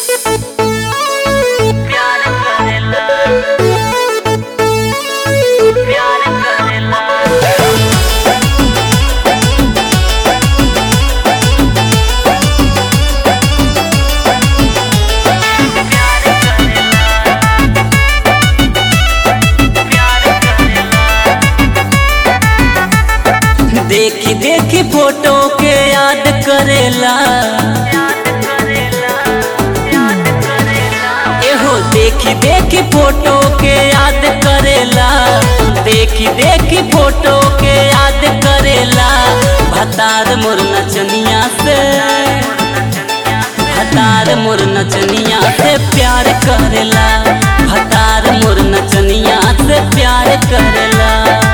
प्यार करेला प्यार करेला देखी देखी फोटो के याद करेला एहो देखी देखी फोटो के याद करेला देखी देखी फोटो के याद करेला भतार मोर नचनिया से भतार मोर नचनिया से प्यार करेला भतार मोर नचनिया से प्यार करेला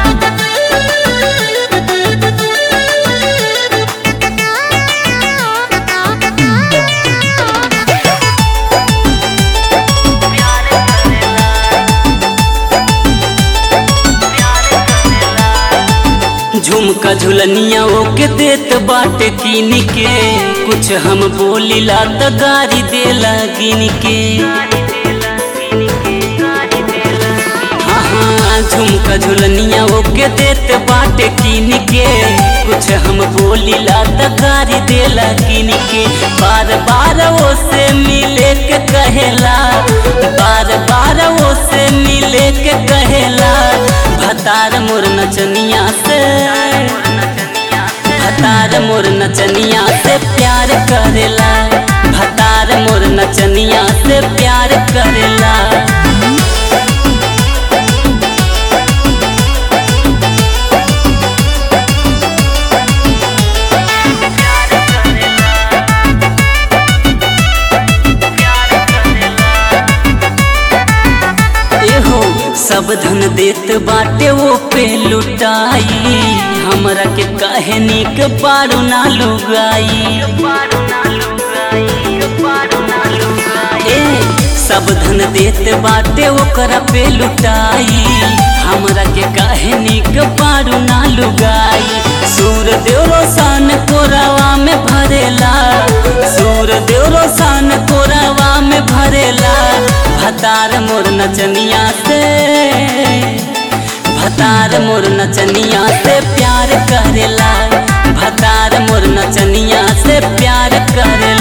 झुमका झुलनिया ओके देत बाटे कीन के कुछ हम बोलिला त गारी देला गिन के हाँ हाँ झुमका झुलनिया ओके देत बाटे कीन के कुछ हम बोलिला त गारी देला गिन के बार बार वो से मिले के कहेला बार बार वो से मिले के कहेला भतार मोर नचनिया से भतार मोर नचनिया से प्यार करेला भतार मोर नचनिया से प्यार करेला एहो सब धन देत बाटे वो पे लुटाई हमरा के कहे निक पारू ना लुगाई ए सब धन देत बाटे ओकरा पे लुटाई हमरा के काहे निक पारू ना लुगाई सूर देव रोशन कोरावा में भरेला सूर देव रोशन कोरावा में भरेला भतार मोर नचनिया से भतार मोर नचनिया से प्यार करेला भतार मोर नचनिया से प्यार करेला